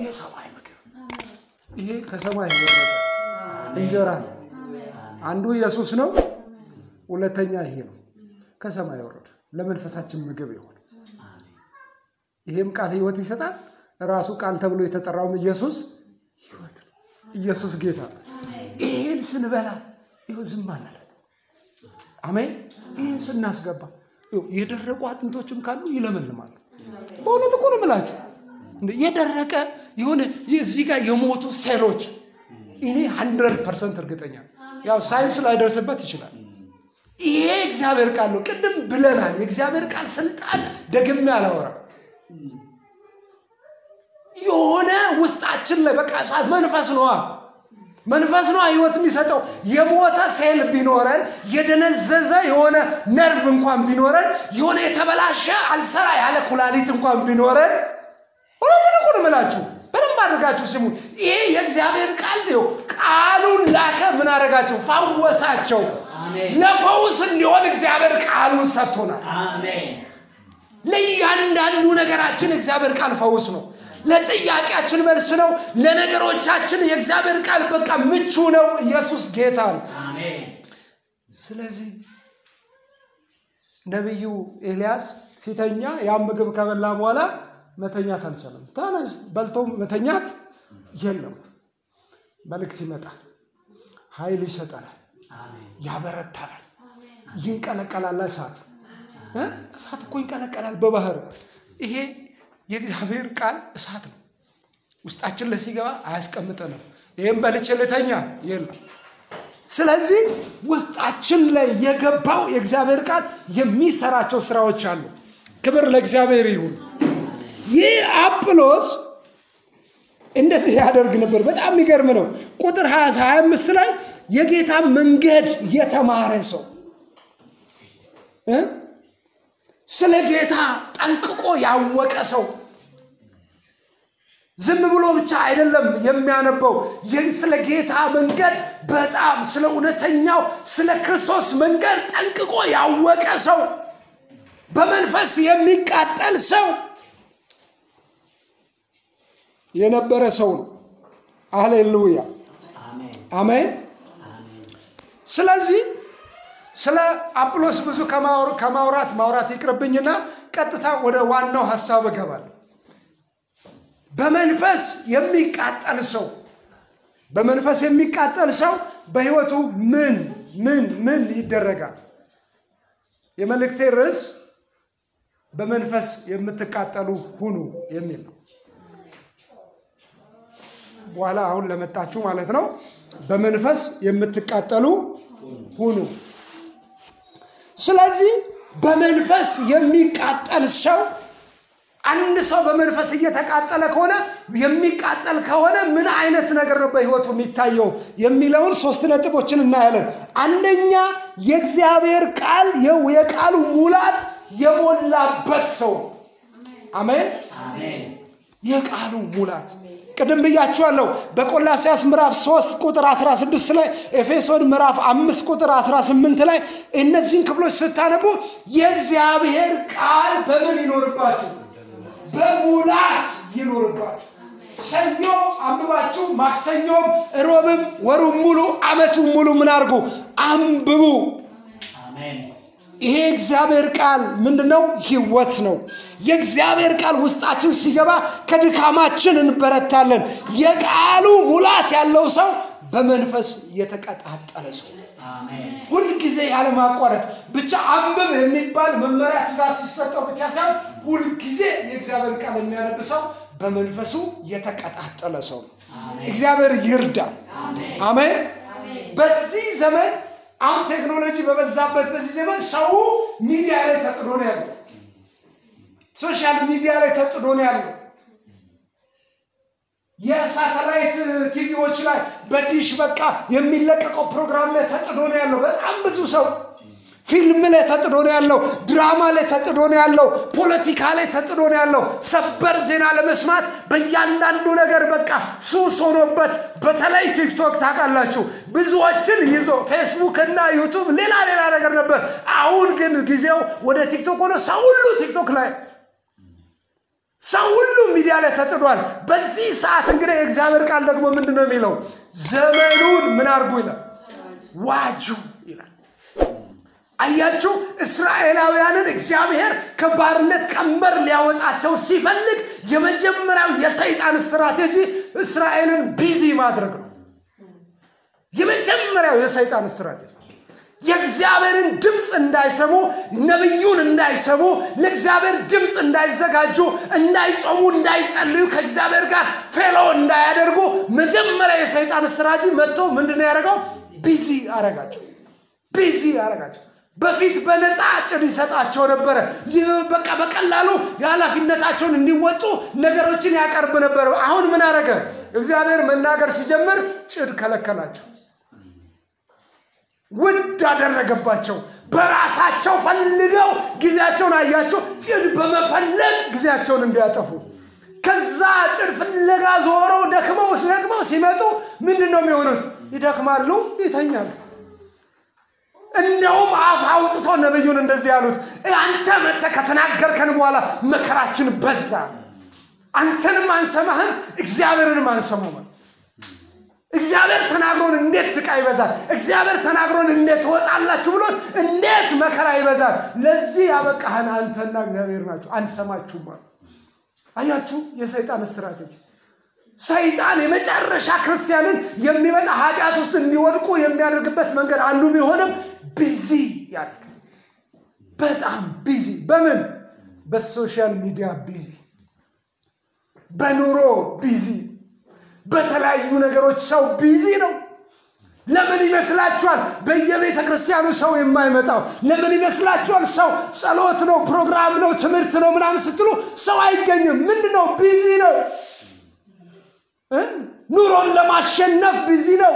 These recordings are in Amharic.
የሰማይ ምግብ ይሄ ከሰማይ የወረደ እንጀራ ነው። አንዱ ኢየሱስ ነው። ሁለተኛ ይሄ ነው ከሰማይ የወረደ ለመንፈሳችን ምግብ የሆነ ይሄም ቃል ህይወት ይሰጣል። ራሱ ቃል ተብሎ የተጠራውም ኢየሱስ ህይወት ነው። ኢየሱስ ጌታ ነው። ይሄን ስንበላ ይኸው ዝም አንለን። አሜን። ይህን ስናስገባ ይኸው የደረቁ አጥንቶችም ካሉ ይለመልማሉ። በእውነት እኮ ነው የምላችሁ እንደ የደረቀ የሆነ እዚህ ጋር የሞቱ ሴሎች እኔ ሀንድረድ ፐርሰንት እርግጠኛ ነኝ። ያው ሳይንስ ላይደርስበት ይችላል። ይሄ እግዚአብሔር ቃል ነው። ቅድም ብለናል። የእግዚአብሔር ቃል ስልጣን ደግሜ አላወራም። የሆነ ውስጣችን ላይ በቃ እሳት መንፈስ ነዋ መንፈስ ነው ህይወት የሚሰጠው። የሞተ ሴል ቢኖረን የደነዘዘ የሆነ ነርቭ እንኳን ቢኖረን የሆነ የተበላሸ አልሰራ ያለ ኩላሊት እንኳን ቢኖረን ሁለቱን እኮ ነው የምላችሁ። በደንብ አድርጋችሁ ስሙ። ይሄ የእግዚአብሔር ቃል ነው። ቃሉን ላከ። ምን አደረጋቸው? ፈወሳቸው። ለፈውስ እንዲሆን እግዚአብሔር ቃሉን ሰጥቶናል። ለእያንዳንዱ ነገራችን እግዚአብሔር ቃል ፈውስ ነው። ለጥያቄያችን መልስ ነው። ለነገሮቻችን የእግዚአብሔር ቃል በቃ ምቹ ነው። ኢየሱስ ጌታ ነው። ስለዚህ ነቢዩ ኤልያስ ሲተኛ ያን ምግብ ከበላ በኋላ መተኛት አልቻለም። ተነስ በልቶ መተኛት የለም። መልእክት ይመጣል፣ ኃይል ይሰጠናል፣ ያበረታናል፣ ይንቀለቀላል። እሳት እሳት እኮ ይንቀለቀላል በባህር ይሄ የእግዚአብሔር ቃል እሳት ነው። ውስጣችን ላይ ሲገባ አያስቀምጠንም። ይህም በልቼ ልተኛ የለም። ስለዚህ ውስጣችን ላይ የገባው የእግዚአብሔር ቃል የሚሰራቸው ስራዎች አሉ። ክብር ለእግዚአብሔር ይሁን። ይህ አጵሎስ እንደዚህ ያደርግ ነበር። በጣም የሚገርም ነው። ቁጥር 25 ላይ የጌታ መንገድ የተማረ ሰው ስለ ጌታ ጠንቅቆ ያወቀ ሰው ዝም ብሎ ብቻ አይደለም የሚያነበው። ስለ ጌታ መንገድ በጣም ስለ እውነተኛው ስለ ክርስቶስ መንገድ ጠንቅቆ ያወቀ ሰው፣ በመንፈስ የሚቃጠል ሰው የነበረ ሰው ነው። አሌሉያ አሜን። ስለዚህ ስለ አጵሎስ ብዙ ከማውራት ማውራት ይቅርብኝና ቀጥታ ወደ ዋናው ሀሳብ እገባለሁ። በመንፈስ የሚቃጠል ሰው በመንፈስ የሚቃጠል ሰው በህይወቱ ምን ምን ምን ይደረጋል? የመልእክቴ ርዕስ በመንፈስ የምትቃጠሉ ሁኑ የሚል ነው። በኋላ አሁን ለመጣችሁ ማለት ነው። በመንፈስ የምትቃጠሉ ሁኑ። ስለዚህ በመንፈስ የሚቃጠል ሰው አንድ ሰው በመንፈስ እየተቃጠለ ከሆነ የሚቃጠል ከሆነ ምን አይነት ነገር ነው በህይወቱ የሚታየው የሚለውን ሶስት ነጥቦችን እናያለን። አንደኛ የእግዚአብሔር ቃል የቃሉ ሙላት የሞላበት ሰው አሜን። የቃሉ ሙላት ቅድም ብያችኋለሁ። በቆላሲያስ ምዕራፍ 3 ቁጥር 16 ላይ ኤፌሶን ምዕራፍ 5 ቁጥር 18 ላይ እነዚህን ክፍሎች ስታነቡ የእግዚአብሔር ቃል በምን ይኖርባችሁ? በሙላት ይኖርባችሁ። ሰኞ አንብባችሁ ማክሰኞም፣ ሮብም፣ ወሩም ሙሉ አመቱም ሙሉ ምን አድርጉ? አንብቡ። ይሄ እግዚአብሔር ቃል ምንድን ነው? ህይወት ነው። የእግዚአብሔር ቃል ውስጣችን ሲገባ ከድካማችን እንበረታለን። የቃሉ ሙላት ያለው ሰው በመንፈስ የተቀጣጠለ ሰው ሁልጊዜ ያለማቋረጥ ብቻ አንብብ የሚባል መመሪያ ትእዛዝ ሲሰጠው ብቻ ሳይሆን ሁልጊዜ የእግዚአብሔር ቃል የሚያነብ ሰው በመንፈሱ የተቀጣጠለ ሰው ነው። እግዚአብሔር ይርዳል። አሜን። በዚህ ዘመን አሁን ቴክኖሎጂ በበዛበት በዚህ ዘመን ሰው ሚዲያ ላይ ተጥዶ ነው ያለው። ሶሻል ሚዲያ ላይ ተጥዶ ነው ያለው። የሳተላይት ቲቪዎች ላይ በዲሽ በቃ የሚለቀቀው ፕሮግራም ላይ ተጥዶ ነው ያለው። በጣም ብዙ ሰው ፊልም ላይ ተጥዶ ነው ያለው። ድራማ ላይ ተጥዶ ነው ያለው። ፖለቲካ ላይ ተጥዶ ነው ያለው። ሰበር ዜና ለመስማት በእያንዳንዱ ነገር በቃ ሱስ ሆኖበት፣ በተለይ ቲክቶክ ታውቃላችሁ፣ ብዙዎችን ይዞ ፌስቡክ እና ዩቱብ ሌላ ሌላ ነገር ነበር። አሁን ግን ጊዜው ወደ ቲክቶክ ሆነ። ሰው ሁሉ ቲክቶክ ላይ ሰው ሁሉ ሚዲያ ላይ ተጥዷል። በዚህ ሰዓት እንግዲህ የእግዚአብሔር ቃል ደግሞ ምንድን ነው የሚለው? ዘመኑን ምን አድርጉ ይላል? ዋጁ ይላል። አያችሁ፣ እስራኤላውያንን እግዚአብሔር ከባርነት ቀንበር ሊያወጣቸው ሲፈልግ የመጀመሪያው የሰይጣን ስትራቴጂ እስራኤልን ቢዚ ማድረግ ነው። የመጀመሪያው የሰይጣን ስትራቴጂ የእግዚአብሔርን ድምፅ እንዳይሰሙ፣ ነቢዩን እንዳይሰሙ፣ ለእግዚአብሔር ድምፅ እንዳይዘጋጁ፣ እንዳይጾሙ፣ እንዳይጸልዩ፣ ከእግዚአብሔር ጋር ፌሎ እንዳያደርጉ መጀመሪያ የሰይጣን ስትራቴጂ መጥቶ ምንድን ነው ያደረገው? ቢዚ አረጋቸው። ቢዚ አረጋቸው። በፊት በነፃ ጭድ ይሰጣቸው ነበረ። ይህ በቃ በቀላሉ የኃላፊነታቸውን እንዲወጡ ነገሮችን ያቀርብ ነበር። አሁን ምን አረገ? እግዚአብሔር መናገር ሲጀምር ጭድ ከለከላቸው፣ ውድ አደረገባቸው። በራሳቸው ፈልገው ጊዜያቸውን አያቸው፣ ጭድ በመፈለግ ጊዜያቸውን እንዲያጠፉ ከዛ ጭድ ፍለጋ ዞረው ደክመው ደክመው ሲመጡ ምንድን ነው የሚሆኑት? ይደክማሉ፣ ይተኛሉ። እንደውም አፍ አውጥቶ ነቢዩን እንደዚህ ያሉት፣ አንተ መጥተህ ከተናገርከን በኋላ መከራችን በዛ፣ አንተንም አንሰማህም፣ እግዚአብሔርንም አንሰማም። እግዚአብሔር ተናግሮን እንዴት ስቃይ ይበዛል፣ እግዚአብሔር ተናግሮን እንዴት ትወጣላችሁ ብሎን እንዴት መከራ ይበዛል። ለዚህ ያበቃህን አንተና እግዚአብሔር ናቸው፣ አንሰማችሁም። አያችሁ የሰይጣን ስትራቴጂ። ሰይጣን የመጨረሻ ክርስቲያንን የሚመጣ ኃጢአት ውስጥ እንዲወድቁ የሚያደርግበት መንገድ አንዱ ቢሆንም ቢዚ ያደርግ በጣም ቢዚ በምን በሶሻል ሚዲያ ቢዚ በኑሮ ቢዚ በተለያዩ ነገሮች ሰው ቢዚ ነው ለምን ይመስላችኋል በየቤተ ክርስቲያኑ ሰው የማይመጣው ለምን ይመስላችኋል ሰው ጸሎት ነው ፕሮግራም ነው ትምህርት ነው ምናምን ስትሉ ሰው አይገኝም ምንድን ነው ቢዚ ነው ኑሮን ለማሸነፍ ቢዚ ነው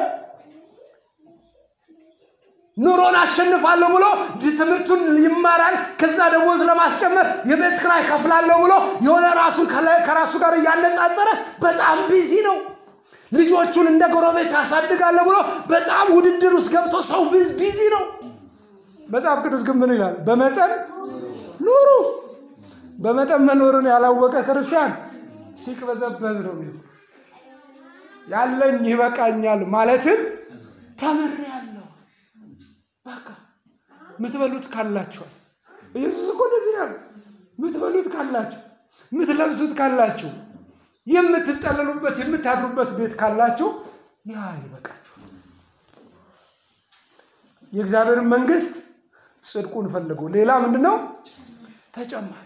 ኑሮን አሸንፋለሁ ብሎ ትምህርቱን ይማራል። ከዛ ደሞዝ ለማስጨመር የቤት ክራይ ከፍላለሁ ብሎ የሆነ ራሱን ከራሱ ጋር እያነጻጸረ በጣም ቢዚ ነው። ልጆቹን እንደ ጎረቤት ያሳድጋለሁ ብሎ በጣም ውድድር ውስጥ ገብቶ ሰው ቢዚ ነው። መጽሐፍ ቅዱስ ግን ምን ይላል? በመጠን ኑሩ። በመጠን መኖርን ያላወቀ ክርስቲያን ሲቅበዘበዝ ነው የሚለው። ያለኝ ይበቃኛል ማለትን ተምሬያለሁ። በቃ የምትበሉት ካላችኋል። ኢየሱስ እኮ እንደዚህ ነው ያለው። የምትበሉት ካላችሁ፣ የምትለብሱት ካላችሁ፣ የምትጠለሉበት የምታድሩበት ቤት ካላችሁ ያ ይበቃችኋል። የእግዚአብሔርን መንግስት ጽድቁን ፈልጉ። ሌላ ምንድን ነው ተጨማሪ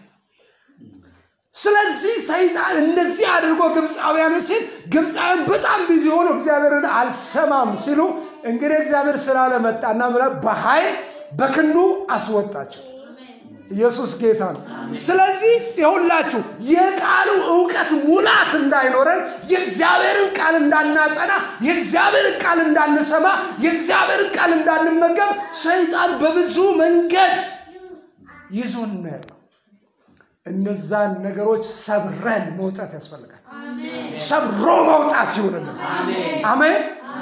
ስለዚህ ሰይጣን እንደዚህ አድርጎ ግብፃውያን ሲል ግብፃውያን በጣም ቢዚ ሆኖ እግዚአብሔርን አልሰማም ሲሉ እንግዲህ እግዚአብሔር ስላለመጣና በኃይል በክንዱ አስወጣቸው። ኢየሱስ ጌታ ነው። ስለዚህ የሁላችሁ የቃሉ እውቀት ሙላት እንዳይኖረን የእግዚአብሔርን ቃል እንዳናጠና፣ የእግዚአብሔርን ቃል እንዳንሰማ፣ የእግዚአብሔርን ቃል እንዳንመገብ ሰይጣን በብዙ መንገድ ይዞን ነው ያለው። እነዛን ነገሮች ሰብረን መውጣት ያስፈልጋል። ሰብሮ መውጣት ይሆንልን። አሜን።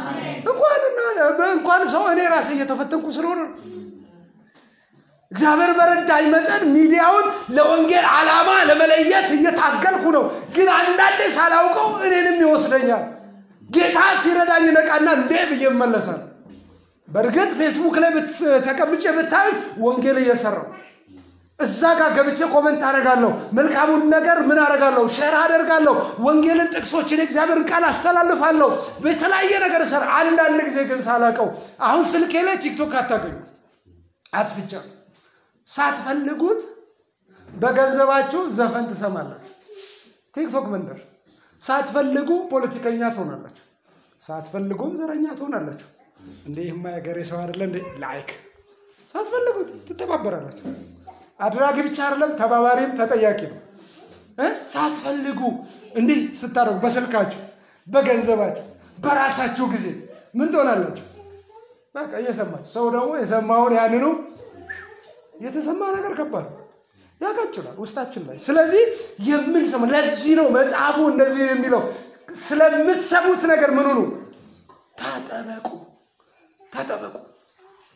እንኳን ሰው እኔ ራሴ እየተፈተንኩ ስለሆነ እግዚአብሔር በረዳኝ መጠን ሚዲያውን ለወንጌል ዓላማ ለመለየት እየታገልኩ ነው። ግን አንዳንዴ ሳላውቀው እኔንም ይወስደኛል። ጌታ ሲረዳኝ ነቃና እንዴ ብዬ እመለሳለሁ። በእርግጥ ፌስቡክ ላይ ተቀምጬ ብታይ ወንጌል እየሰራው እዛ ጋር ገብቼ ኮመንት አደርጋለሁ። መልካሙን ነገር ምን አደርጋለሁ? ሼር አደርጋለሁ። ወንጌልን፣ ጥቅሶችን፣ የእግዚአብሔርን ቃል አስተላልፋለሁ። በተለያየ ነገር ሰር አንዳንድ ጊዜ ግን ሳላቀው አሁን ስልኬ ላይ ቲክቶክ አታገኙ አትፍቻ ሳትፈልጉት በገንዘባችሁ ዘፈን ትሰማላችሁ። ቲክቶክ መንደር ሳትፈልጉ ፖለቲከኛ ትሆናላችሁ። ሳትፈልጉም ዘረኛ ትሆናላችሁ። እንደ ይህማ የሀገሬ ሰው አይደለ እንደ ላይክ ሳትፈልጉት ትተባበራላችሁ። አድራጊ ብቻ አይደለም ተባባሪም ተጠያቂ ነው። ሳትፈልጉ እንዲህ ስታደርጉ በስልካችሁ፣ በገንዘባችሁ፣ በራሳችሁ ጊዜ ምን ትሆናላችሁ? በቃ እየሰማችሁ ሰው ደግሞ የሰማውን ያንኑ የተሰማ ነገር ከባድ ያቃጭላል ውስጣችን ላይ። ስለዚህ የምንሰማ ለዚህ ነው መጽሐፉ እንደዚህ የሚለው ስለምትሰሙት ነገር ምን ሁኑ ተጠበቁ፣ ተጠበቁ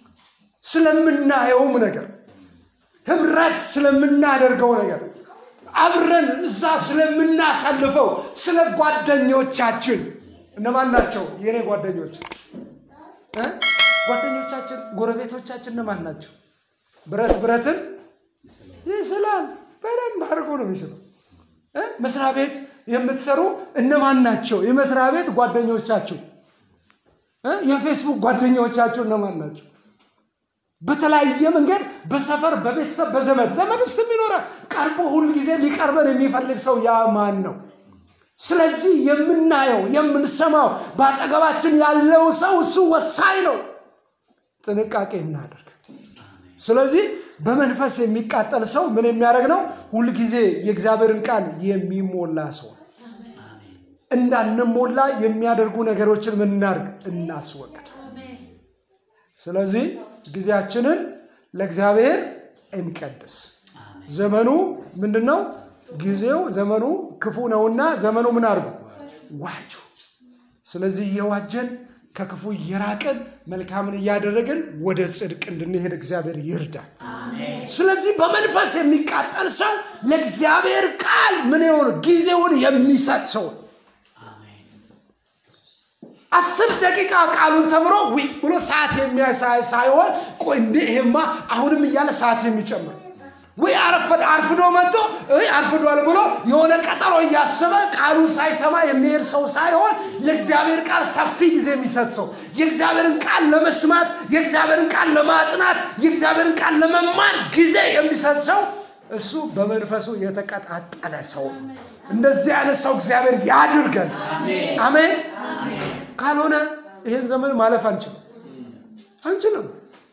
ስለምናየውም ነገር ህብረት ስለምናደርገው ነገር አብረን እዛ ስለምናሳልፈው ስለ ጓደኞቻችን እነማን ናቸው የእኔ ጓደኞች እ? ጓደኞቻችን ጎረቤቶቻችን እነማን ናቸው ብረት ብረትን ይስላል በደንብ አድርጎ ነው የሚስለው እ? መስሪያ ቤት የምትሰሩ እነማን ናቸው የመስሪያ ቤት ጓደኞቻችሁ እ? የፌስቡክ ጓደኞቻችሁ እነማን ናቸው በተለያየ መንገድ በሰፈር በቤተሰብ በዘመድ ዘመድ ውስጥ የሚኖረ ቀርቦ ሁል ጊዜ ሊቀርበን የሚፈልግ ሰው ያ ማን ነው ስለዚህ የምናየው የምንሰማው በአጠገባችን ያለው ሰው እሱ ወሳኝ ነው ጥንቃቄ እናደርግ ስለዚህ በመንፈስ የሚቃጠል ሰው ምን የሚያደርግ ነው ሁልጊዜ የእግዚአብሔርን ቃል የሚሞላ ሰው ነው። እንዳንሞላ የሚያደርጉ ነገሮችን ምን እናድርግ እናስወግድ ስለዚህ ጊዜያችንን ለእግዚአብሔር እንቀድስ ዘመኑ ምንድን ነው ጊዜው ዘመኑ ክፉ ነውና ዘመኑ ምን አድርጉ ዋጁ ስለዚህ እየዋጀን ከክፉ እየራቅን መልካምን እያደረግን ወደ ጽድቅ እንድንሄድ እግዚአብሔር ይርዳል ስለዚህ በመንፈስ የሚቃጠል ሰው ለእግዚአብሔር ቃል ምን የሆነ ጊዜውን የሚሰጥ ሰው ነው። አስር ደቂቃ ቃሉን ተምሮ ዊ ብሎ ሰዓት የሚያሳይ ሳይሆን ቆይ እንዴ ይሄማ አሁንም እያለ ሰዓት የሚጨምር ወይ አረፈድ አርፍዶ መጥቶ እይ አርፍዷል ብሎ የሆነ ቀጠሮ እያሰበ ቃሉን ሳይሰማ የሚሄድ ሰው ሳይሆን ለእግዚአብሔር ቃል ሰፊ ጊዜ የሚሰጥ ሰው የእግዚአብሔርን ቃል ለመስማት የእግዚአብሔርን ቃል ለማጥናት የእግዚአብሔርን ቃል ለመማር ጊዜ የሚሰጥ ሰው እሱ በመንፈሱ የተቀጣጠለ ሰው ነው። እንደዚህ አይነት ሰው እግዚአብሔር ያድርገን አሜን ካልሆነ ይህን ዘመን ማለፍ አንችልም አንችልም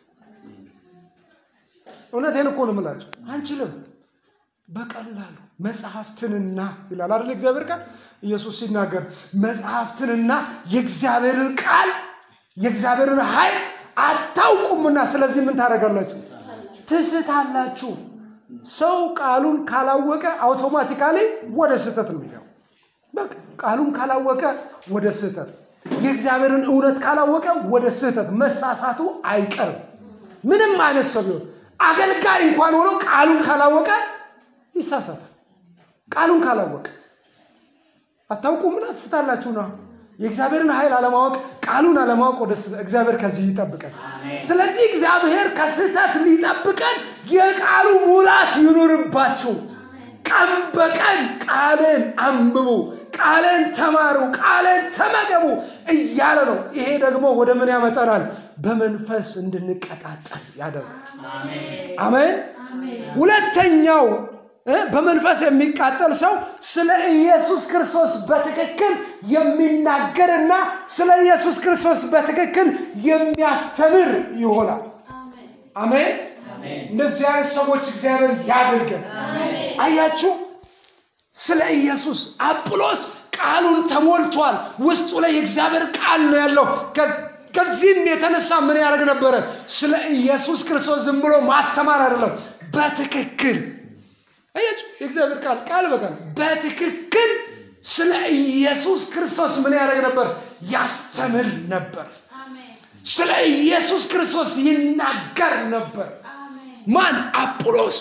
እውነቴን እኮ ነው የምላቸው አንችልም በቀላሉ መጽሐፍትንና ይላል አይደል እግዚአብሔር ቃል ኢየሱስ ሲናገር መጽሐፍትንና የእግዚአብሔርን ቃል የእግዚአብሔርን ኃይል አታውቁምና ስለዚህ ምን ታደርጋላችሁ ትስታላችሁ ሰው ቃሉን ካላወቀ አውቶማቲካሊ ወደ ስህተት ነው የሚገባው በቃ ቃሉን ካላወቀ ወደ ስህተት የእግዚአብሔርን እውነት ካላወቀ ወደ ስህተት መሳሳቱ አይቀርም ምንም አይነት ሰው ቢሆን አገልጋይ እንኳን ሆኖ ቃሉን ካላወቀ ይሳሳታል ቃሉን ካላወቀ አታውቁ ምን ትስታላችሁ ነው የእግዚአብሔርን ኃይል አለማወቅ ቃሉን አለማወቅ ወደ ስህተት እግዚአብሔር ከዚህ ይጠብቀን ስለዚህ እግዚአብሔር ከስህተት ሊጠብቀን የቃሉ ሙላት ይኑርባችሁ ቀን በቀን ቃልን አንብቡ ቃልን ተማሩ ቃልን ተመገቡ እያለ ነው ይሄ ደግሞ ወደ ምን ያመጠናል በመንፈስ እንድንቀጣጠል ያደርጋል አሜን ሁለተኛው እ በመንፈስ የሚቃጠል ሰው ስለ ኢየሱስ ክርስቶስ በትክክል የሚናገርና ስለ ኢየሱስ ክርስቶስ በትክክል የሚያስተምር ይሆናል አሜን እንደዚህ አይነት ሰዎች እግዚአብሔር ያድርገን አያችሁ ስለ ኢየሱስ አጵሎስ ቃሉን ተሞልቷል ውስጡ ላይ የእግዚአብሔር ቃል ነው ያለው ከዚህም የተነሳ ምን ያደርግ ነበረ ስለ ኢየሱስ ክርስቶስ ዝም ብሎ ማስተማር አይደለም በትክክል አያችሁ የእግዚአብሔር ቃል ቃል በቃል በትክክል ስለ ኢየሱስ ክርስቶስ ምን ያደርግ ነበር ያስተምር ነበር ስለ ኢየሱስ ክርስቶስ ይናገር ነበር ማን አጵሎስ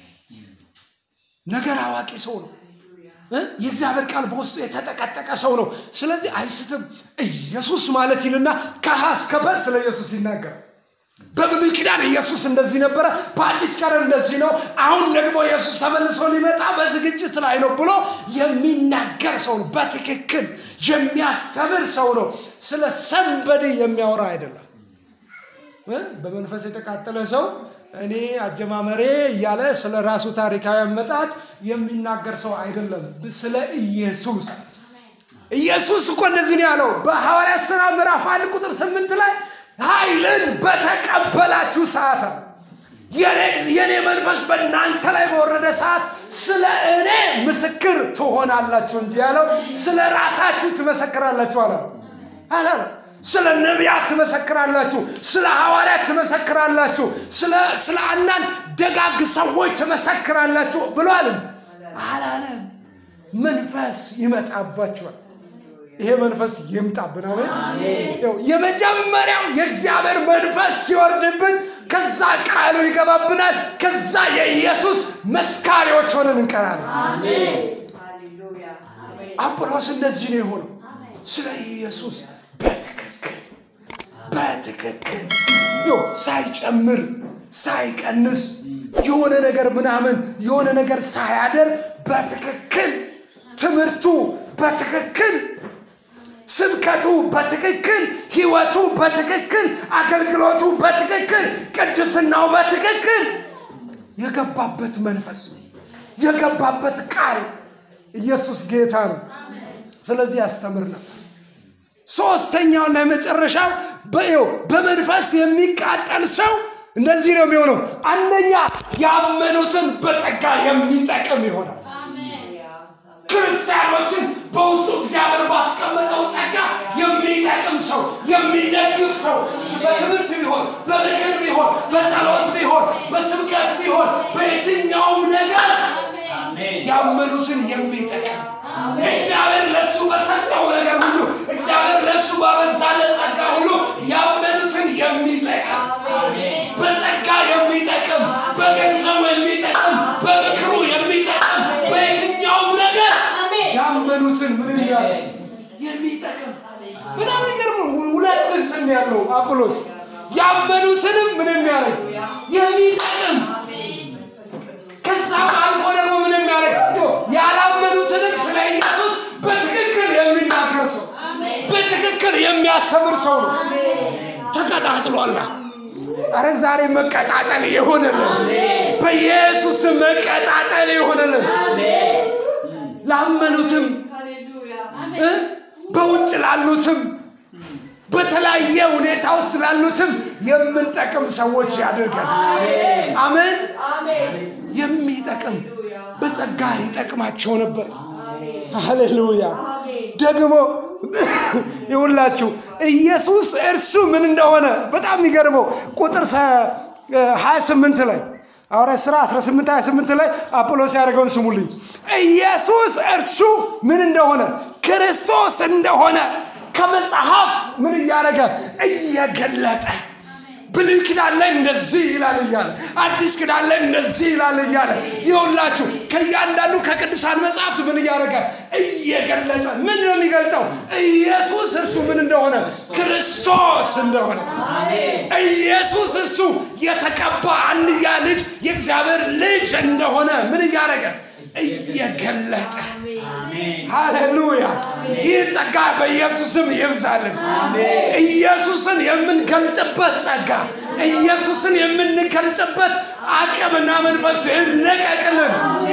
ነገር አዋቂ ሰው ነው የእግዚአብሔር ቃል በውስጡ የተጠቀጠቀ ሰው ነው ስለዚህ አይስትም ኢየሱስ ማለት ይልና ከሀ እስከ ፐ ስለ ኢየሱስ ይናገራል በብሉይ ኪዳን ኢየሱስ እንደዚህ ነበረ በአዲስ ኪዳን እንደዚህ ነው አሁን ደግሞ ኢየሱስ ተመልሶ ሊመጣ በዝግጅት ላይ ነው ብሎ የሚናገር ሰው ነው በትክክል የሚያስተምር ሰው ነው ስለ ሰንበዴ የሚያወራ አይደለም በመንፈስ የተቃጠለ ሰው እኔ አጀማመሬ እያለ ስለ ራሱ ታሪካዊ አመጣት የሚናገር ሰው አይደለም ስለ ኢየሱስ ኢየሱስ እኮ እንደዚህ ነው ያለው በሐዋርያ ስራ ምዕራፍ አንድ ቁጥር ስምንት ላይ ኃይልን በተቀበላችሁ ሰዓት የኔ መንፈስ በእናንተ ላይ በወረደ ሰዓት ስለ እኔ ምስክር ትሆናላችሁ እንጂ ያለው ስለ ራሳችሁ ትመሰክራላችሁ አለ አላለ ስለ ነቢያት ትመሰክራላችሁ ስለ ሐዋርያት ትመሰክራላችሁ ስለ አንዳንድ ደጋግ ሰዎች ትመሰክራላችሁ ብሏል አላለም መንፈስ ይመጣባችኋል ይሄ መንፈስ ይምጣብን አሜን የመጀመሪያው የእግዚአብሔር መንፈስ ሲወርድብን ከዛ ቃሉ ይገባብናል። ከዛ የኢየሱስ መስካሪዎች ሆነን እንቀራለን። አጵሎስ እንደዚህ ነው የሆነው። ስለ ኢየሱስ በትክክል በትክክል ይኸው ሳይጨምር ሳይቀንስ የሆነ ነገር ምናምን የሆነ ነገር ሳያደር በትክክል ትምህርቱ በትክክል ስብከቱ በትክክል ህይወቱ በትክክል አገልግሎቱ በትክክል ቅድስናው በትክክል የገባበት መንፈስ የገባበት ቃል ኢየሱስ ጌታ ነው። ስለዚህ ያስተምር ነበር። ሶስተኛውና የመጨረሻው በይው በመንፈስ የሚቃጠል ሰው እንደዚህ ነው የሚሆነው። አንደኛ ያመኑትን በጸጋ የሚጠቅም ይሆናል። ክርስቲያኖችን በውስጡ እግዚአብሔር ባስቀመጠው ጸጋ የሚጠቅም ሰው፣ የሚደግፍ ሰው በትምህርት ቢሆን፣ በምክር ቢሆን፣ በጸሎት ቢሆን፣ በስብከት ቢሆን፣ በየትኛውም ነገር ያመኑትን የሚጠቅም እግዚአብሔር ለእሱ በሰጠው ነገር ሁሉ እግዚአብሔር ለእሱ ባበዛለት ጸጋ ሁሉ ያመኑትን የሚጠቅም በጸጋ የሚጠቅም በገንዘቡ የሚጠቅም በምክሩ የሚጠቅም በየትኛውም ነገር ያመኑትን ምን ያለ የሚጠቅም በጣም የሚገርም ነው። ሁለት እንትን ያለው አጵሎስ ያመኑትንም ምን የሚያደርግ የሚጠቅም ከዛም አልፎ ደግሞ ምን የሚያደርግ ያላመኑትንም ስለ ኢየሱስ በትክክል የሚናገር ሰው በትክክል የሚያስተምር ሰው ነው። ተቀጣጥሏላ። አረ ዛሬ መቀጣጠል ይሆንልን፣ በኢየሱስ መቀጣጠል ይሆንልን። ላመኑትም እ በውጭ ላሉትም በተለያየ ሁኔታ ውስጥ ላሉትም የምንጠቅም ሰዎች ያደርጋል። አሜን። የሚጠቅም በጸጋ ይጠቅማቸው ነበር። ሃሌሉያ። ደግሞ ይውላችሁ ኢየሱስ እርሱ ምን እንደሆነ በጣም የሚገርመው ቁጥር 28 ላይ ሐዋርያት ሥራ 18 28 ላይ አጵሎስ ያደረገውን ስሙልኝ። ኢየሱስ እርሱ ምን እንደሆነ ክርስቶስ እንደሆነ ከመጽሐፍት ምን እያደረገ እየገለጠ ብሉይ ኪዳን ላይ እንደዚህ ይላል እያለ አዲስ ኪዳን ላይ እንደዚህ ይላል እያለ ይኸውላችሁ ከእያንዳንዱ ከቅዱሳን መጽሐፍት ምን እያደረገ እየገለጠ ምን ነው የሚገልጠው? ኢየሱስ እርሱ ምን እንደሆነ ክርስቶስ እንደሆነ ኢየሱስ እርሱ የተቀባ አንድያ ልጅ የእግዚአብሔር ልጅ እንደሆነ ምን እያደረገ እየገለጠ ሃሌሉያ። ይህ ጸጋ በኢየሱስም ይብዛልን። ኢየሱስን የምንገልጥበት ጸጋ፣ ኢየሱስን የምንገልጥበት አቅምና መንፈስ ይለቀቅልን።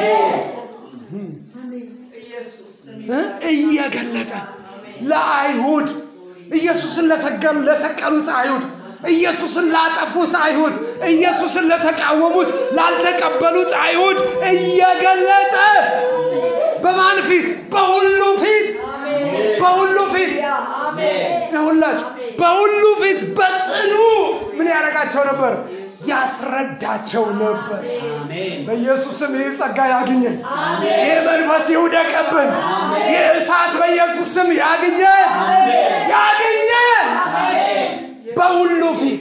እየገለጠ ለአይሁድ ኢየሱስን ለሰቀሉ ለሰቀሉት አይሁድ ኢየሱስን ላጠፉት አይሁድ ኢየሱስን ለተቃወሙት ላልተቀበሉት አይሁድ እየገለጠ በማን ፊት? በሁሉ ፊት በሁሉ ፊት ይሁላችሁ በሁሉ ፊት በጽኑ ምን ያደርጋቸው ነበር? ያስረዳቸው ነበር። በኢየሱስም ይህ ጸጋ ያግኘን። ይህ መንፈስ ይውደቅብን። ይህ እሳት በኢየሱስም ያግኘን ያግኘን በሁሉ ፊት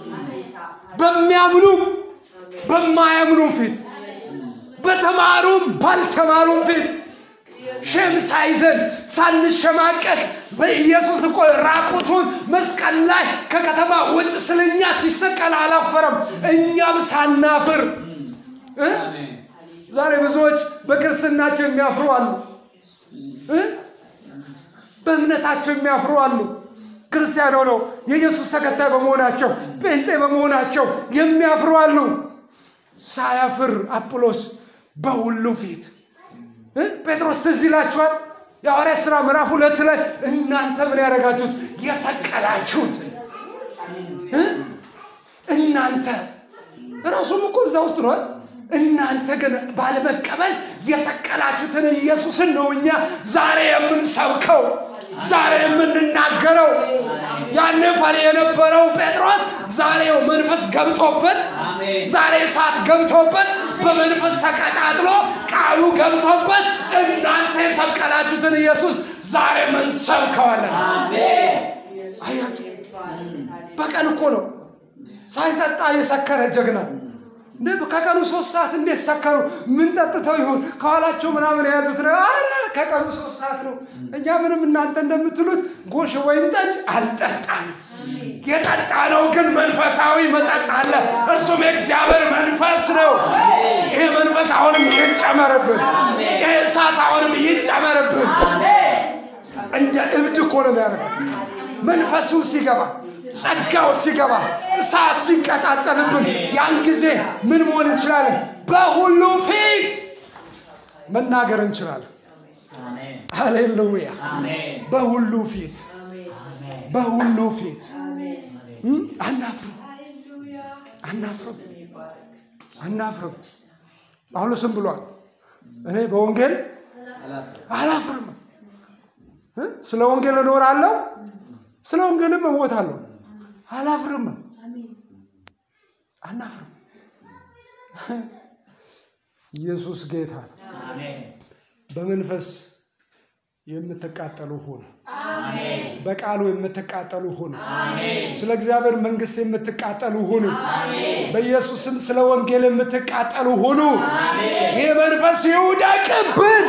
በሚያምኑም በማያምኑም ፊት በተማሩም ባልተማሩም ፊት ሸም ሳይዘን ሳንሸማቀቅ በኢየሱስ እኮ ራቁቱን መስቀል ላይ ከከተማ ውጭ ስለኛ ሲሰቀል አላፈረም። እኛም ሳናፍር እ ዛሬ ብዙዎች በክርስትናቸው የሚያፍሩ አሉ እ በእምነታቸው የሚያፍሩ አሉ። ክርስቲያን ሆነው የኢየሱስ ተከታይ በመሆናቸው ጴንጤ በመሆናቸው የሚያፍሩ አሉ። ሳያፍር አጵሎስ በሁሉ ፊት ጴጥሮስ ትዝ ይላችኋል። የሐዋርያት ሥራ ምዕራፍ ሁለት ላይ እናንተ ምን ያደረጋችሁት የሰቀላችሁት እናንተ ራሱም እኮ እዛ ውስጥ ነዋል። እናንተ ግን ባለመቀበል የሰቀላችሁትን ኢየሱስን ነው እኛ ዛሬ የምንሰብከው ዛሬ የምንናገረው። ያኔ ፈሪ የነበረው ጴጥሮስ ዛሬው መንፈስ ገብቶበት ዛሬ እሳት ገብቶበት በመንፈስ ተቀጣጥሎ ቃሉ ገብቶበት እናንተ የሰቀላችሁትን ኢየሱስ ዛሬ መንሰብከዋለን። አያችሁ፣ በቀን እኮ ነው ሳይጠጣ የሰከረ ጀግና እንደ ከቀኑ ሶስት ሰዓት እንዴት ሰከሩ? ምን ጠጥተው ይሆን? ከኋላቸው ምናምን የያዙት ነው። አረ ከቀኑ ሶስት ሰዓት ነው። እኛ ምንም እናንተ እንደምትሉት ጎሽ ወይን ጠጅ አልጠጣንም። የጠጣ ነው ግን መንፈሳዊ መጠጥ አለ። እርሱም የእግዚአብሔር መንፈስ ነው። ይሄ መንፈስ አሁንም ይጨመርብን። ይሄ እሳት አሁንም ይጨመርብን። እንደ እብድ እኮ ነው የሚያደርገው። መንፈሱ ሲገባ ጸጋው ሲገባ እሳት ሲቀጣጠልብን ያን ጊዜ ምን መሆን እንችላለን? በሁሉ ፊት መናገር እንችላለን። ሃሌሉያ! በሁሉ ፊት በሁሉ ፊት እም? አናፍርም አናፍርም አናፍርም። ጳውሎስም ብሏል እኔ በወንጌል አላፍርም እ? ስለ ወንጌል እኖራለሁ፣ ስለ ወንጌልም እሞታለሁ። አላፍርም፣ አናፍርም። ኢየሱስ ጌታ ነው። በመንፈስ የምትቃጠሉ ሁኑ። በቃሉ የምትቃጠሉ ሁኑ። ስለ እግዚአብሔር መንግስት የምትቃጠሉ ሁኑ። በኢየሱስም ስለ ወንጌል የምትቃጠሉ ሁኑ። ይህ መንፈስ ይውደቅብን።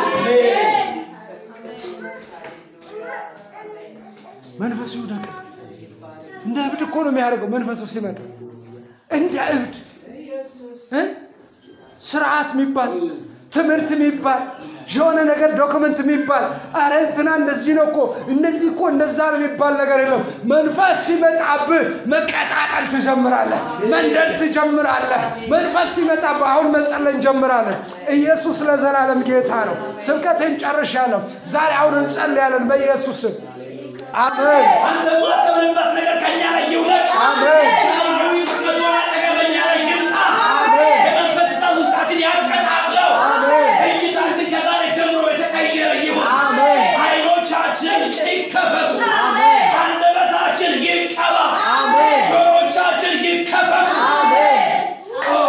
መንፈሱ ይውደቅብን። እንደ እብድ እኮ ነው የሚያደርገው መንፈሱ ሲመጣ እንደ እብድ እ? ስርዓት የሚባል ትምህርት የሚባል የሆነ ነገር ዶክመንት የሚባል አረ እንትና እንደዚህ ነው እኮ እንደዚህ እኮ እንደዛ ነው የሚባል ነገር የለም። መንፈስ ሲመጣብህ መቀጣጠል ትጀምራለህ፣ መንደድ ትጀምራለህ። መንፈስ ሲመጣብህ አሁን መጸለይ እንጀምራለን። ኢየሱስ ለዘላለም ጌታ ነው። ስብከቴን ጨርሻለሁ። ዛሬ አሁን እንጸልያለን በኢየሱስ ስም። አሜን። አንተ ማተብንበት ነገር ከኛ ላይ ይውለቅ። አሜን። ሰማያዊ መጎናጸፊያ በእኛ ላይ ይምጣ። አሜን። የመንፈስ እሳት ውስጣችን ያቀጣጥለው። አሜን። እይታችን ከዛሬ ጀምሮ የተቀየረ ይሁን። አሜን። ዓይኖቻችን ይከፈቱ። አሜን። አንደበታችን ይቀባ። አሜን። ጆሮቻችን ይከፈቱ። አሜን። ኦ፣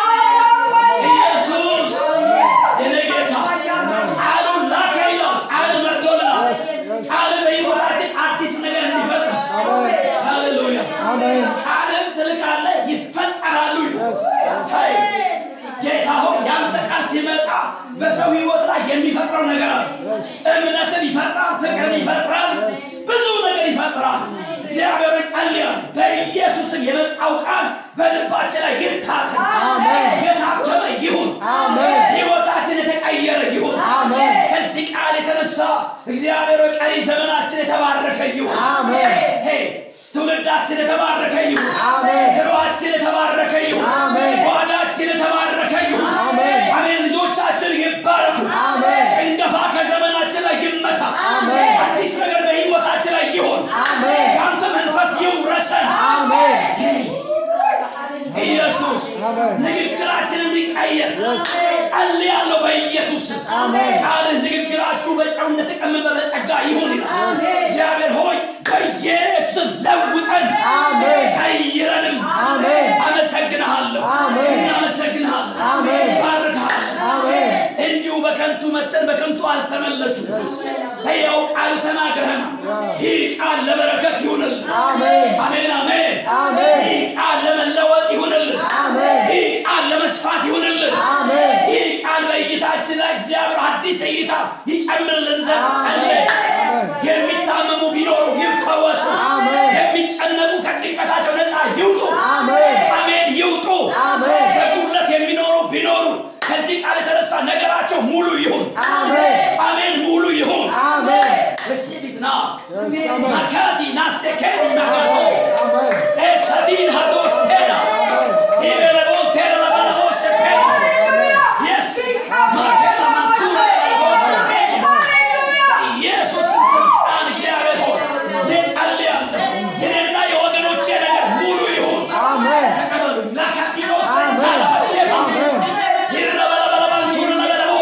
ኢየሱስ የኔ ጌታ ቃሉን ላከ ይላል። ቃል መጥቶልናል። Yes, yes. ቃል በሕይወታችን አዲስ ነገር እንዲፈጥር አሜን። ሃሌሉያ አሜን። ቃልን ትልካለህ ይፈጠራሉ ይላል። Yes, yes. አይ፣ ጌታ ሆይ ያንተ ቃል ሲመጣ በሰው ህይወት ላይ የሚፈጥረው ነገር አለ። Yes. እምነትን ይፈጥራል፣ ፍቅርን ይፈጥራል፣ Yes. ብዙ ነገር ይፈጥራል። እግዚአብሔር ጸልያል። በኢየሱስም የመጣው ቃል በልባችን ላይ ይታተም፣ አሜን። የታተመ ይሁን፣ አሜን። ህይወታችን የተቀየረ ይሁን። አሜን። ከዚህ ቃል የተነሳ እግዚአብሔር ሆይ ቀሪ ዘመናችን የተባረከ ይሁን። አሜን። ሄይ ትውልዳችን የተባረከ ይሁን። አሜን። ኑሯችን የተባረከ ይሁን። አሜን። ጓዳችን የተባረከ ይሁን። አሜን። አሜን። ልጆቻችን ይባረኩ። አሜን። ጭንገፋ ከዘመናችን ላይ ይመታ። አሜን። አዲስ ነገር በህይወታችን ላይ ይሁን። አሜን። የአንተ መንፈስ ይውረሰን። አሜን። ሄይ ኢየሱስ አሜን። ንግግራችን እንዲቀየር Yes. ጸልያለሁ በኢየሱስ ስም። አሜን። ቃልህ ንግግራችሁ በጨው እንደተቀመመ በጸጋ ይሁን ይላል። እግዚአብሔር ሆይ በኢየሱስ ለውጠን አሜን። ቀይረንም አሜን። አመሰግንሃለሁ አሜን። እናመሰግንሃለሁ አሜን። ባርክሃለሁ አሜን። እንዲሁ በከንቱ መጠን በከንቱ አልተመለስም ሕያው ቃል ተናግረህናል ይህ ቃል ለበረከት ይሁንልን አሜን። አሜን አሜን አሜን። ይህ ቃል ለመለወጥ ይሁንልን አሜን። ይህ ቃል ለመስፋት ይሁንልን አሜን። ይህ ቃል በእይታችን ላይ እግዚአብሔር አዲስ እይታ ይጨምርልን ዘንድ አሜን። ጸለይ አሜን። የሚታመሙ ቢኖሩ ይፈወሱ አሜን። የሚጨነቁ ከጭንቀታቸው ነፃ ይውጡ አሜን። አሜን ይውጡ አሜን። በጉድለት የሚኖሩ ቢኖሩ ከዚህ ቃል የተነሳ ነገራቸው ሙሉ ይሁን አሜን። አሜን ሙሉ ይሁን አሜን። receive it now Yes, amen. makati na sekeni nagato አሜን። esadin hados pena ibelebon tera la balabose pena yes makela mantura balabose pena ኢየሱስ ስልጣን እግዚአብሔር ሆይ እጸልያለሁ የኔና የወገኖቼ ነገር ሙሉ ይሁን አሜን። ተቀበሉ ላካሲኖስ አሜን። ታላባሼ አሜን። ይረበለበለባንቱር ነገረቦ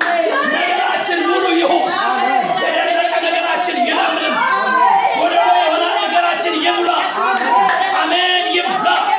ነገራችን ሙሉ ይሁን የደረቀ ነገራችን ይለምልም ጎደሎ የሆነ ነገራችን ይሙላ አሜን ይሙላ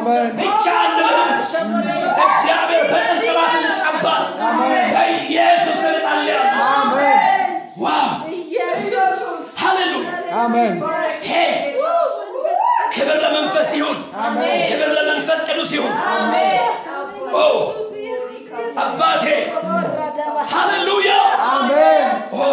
አሜን ብቻ አንልህም። እግዚአብሔር በጥልቅ ቅባት እንቀባል። በኢየሱስ ስም ጸልያለሁ። አሜን ዋው ሃሌሉያ አሜን ሄ ክብር ለመንፈስ ይሁን። ክብር ለመንፈስ ቅዱስ ይሁን። ኦ አባቴ ሃሌሉያ አሜን ኦ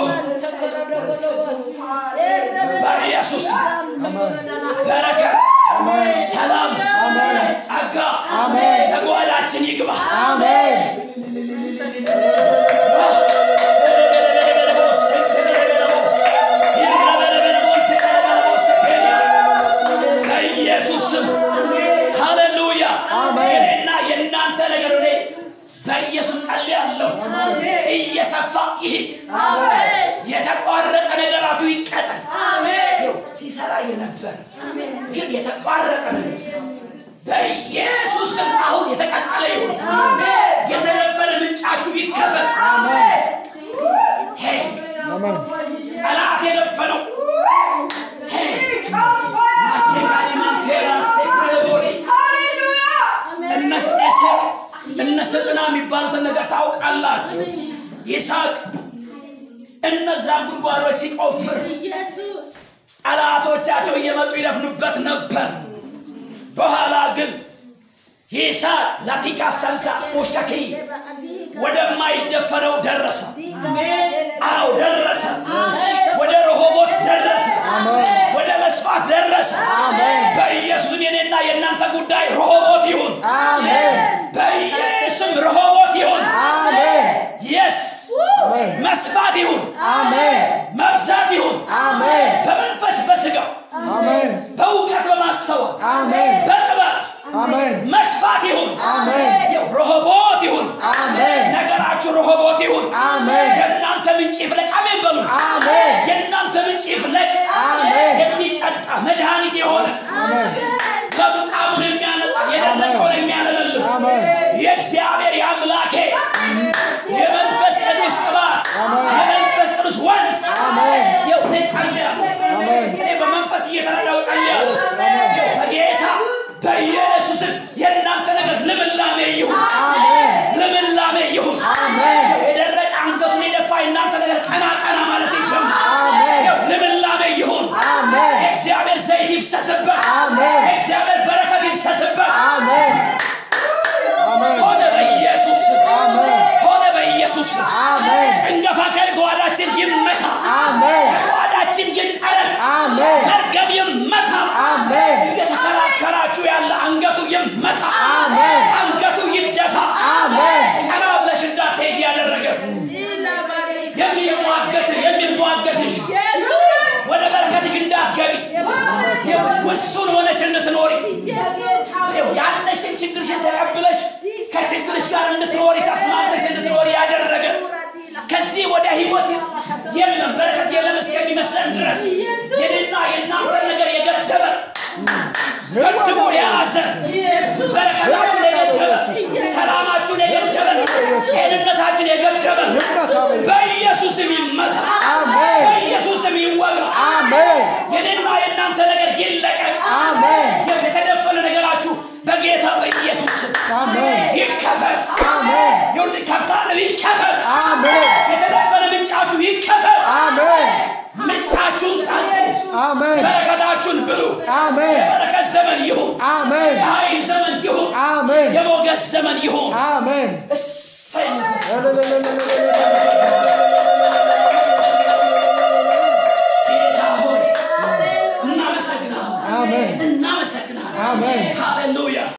በኢየሱስ በረከት፣ ሰላም፣ ጸጋ አሜን ተጓዳችን ይግባ። አሜን በኢየሱስ ስም ሃሌሉያ። አሜን። የኔና የእናንተ ነገር እኔ በኢየሱስ ጸልያለሁ እየሰፋ ይሂድ። የተቋረጠ ነገራችሁ ይቀጠል። ይኸው ሲሰራ የነበር ግን የተቋረጠ ነገር በኢየሱስ ስም አሁን የተቀጠለ ይሁን። የተነበረ ምንጫችሁ ይከፈት። ሄይ አሜን ጠላት የደፈነው ሄይ አሴካሊ ማንቴራ ሴክሬቦሪ እነ ኤሴቅ እነ ስጥና የሚባሉትን ነገር ታውቃላችሁ። ይስሐቅ እነዛን ጉድጓዶች ሲቆፍር ጠላቶቻቸው እየመጡ ይደፍኑበት ነበር። በኋላ ግን ይስሐቅ ላቲካ ሰልታ ኦሸኪ ወደማይደፈረው ደረሰ። አዎ ደረሰ። ወደ ረሆቦት ደረሰ። ወደ መስፋት ደረሰ። በኢየሱስም የኔና የእናንተ ጉዳይ ረሆቦት ይሁን። አሜን በኢየሱስም ረሆቦት ይሁን። አሜን የስ አሜን መስፋት ይሁን፣ አሜን መብዛት ይሁን። አሜን በመንፈስ በስጋ አሜን በእውቀት በማስተዋል አሜን በጥበብ አሜን መስፋት ይሁን። አሜን ይኸው ረሆቦት ይሁን። አሜን ነገራችሁ ረሆቦት ይሁን። አሜን የእናንተ ምንጭ ይፍለቅ። አሜን በሉ። አሜን የእናንተ ምንጭ ይፍለቅ። አሜን የሚጠጣ መድኃኒት የሆነ አሜን ለምጻሙን የሚያነጻ የደረቀውን የሚያለመልም አሜን የእግዚአብሔር የአምላኬ የመንፈስ ቅዱስ ቅባት አሜን። የመንፈስ ቅዱስ ወንዝ አሜን። ይኸው እኔ ጸልያለሁ። አሜን። እኔ በመንፈስ እየተረዳው ጸልያለሁ። አሜን። ይኸው በጌታ በኢየሱስም የእናንተ ነገር ልምላሜ ይሁን፣ አሜን ልምላሜ ይሁን። አሜን የደረቀ አንገቱን የደፋ የእናንተ ነገር ቀና ቀና ማለት ይጀምር። አሜን ይኸው ልምላሜ ይሁን። አሜን የእግዚአብሔር ዘይት ይፍሰስበት። አሜን። የእግዚአብሔር በረከት ይፍሰስበት። አሜን አሜን ሆነ በኢየሱስ ስም። አሜን። ሆነ በኢየሱስ ስም። አሜን ጭንገፋ ከጓዳችን ይመታ። አሜን ከጓዳችን ይጠረግ። አሜን መርገም ይመታ። አሜን እየተከራከራችሁ ያለ አንገቱ ይመታ። አሜን አንገቱ ይደፋ። አሜን ቀና ብለሽ እንዳትሄጂ ያደረገ የሚሟገት የሚሟገትሽ ወደ በረከትሽ እንዳትገቢ ውሱን ሆነሽ እንድትኖሪ ያለሽን ችግርሽን ተቀብለሽ ከችግርሽ ጋር እንድትኖሪ ተስማምተሽ እንድትኖሪ ያደረገ ከዚህ ወደ ህይወት የለም በረከት የለም እስከሚመስለን ድረስ የኔና የእናንተን ነገር የገደበ ገድቦ የያዘ በረከታችሁን የገደበ ሰላማችሁን የገደበ ጤንነታችሁን የገደበ በኢየሱስም ይመታ አሜን በኢየሱስም ይወጋ አሜን የኔና የእናንተ ነገር ይለቀቅ አሜን የተደፈነ ነገራችሁ በጌታ በኢየሱስ ስም አሜን ይከፈት አሜን ይሁን ከፍታለሁ ይከፈት አሜን የተደፈነ ምንጫችሁ ይከፈት አሜን ምንጫችሁን ጠጡ አሜን በረከታችሁን ብሉ አሜን የበረከት ዘመን ይሁን አሜን የኃይል ዘመን ይሁን አሜን የሞገስ ዘመን ይሁን አሜን እሰይ መንፈስ ጌታ ሆይ እናመሰግናለን አሜን እናመሰግናለን አሜን ሃሌሉያ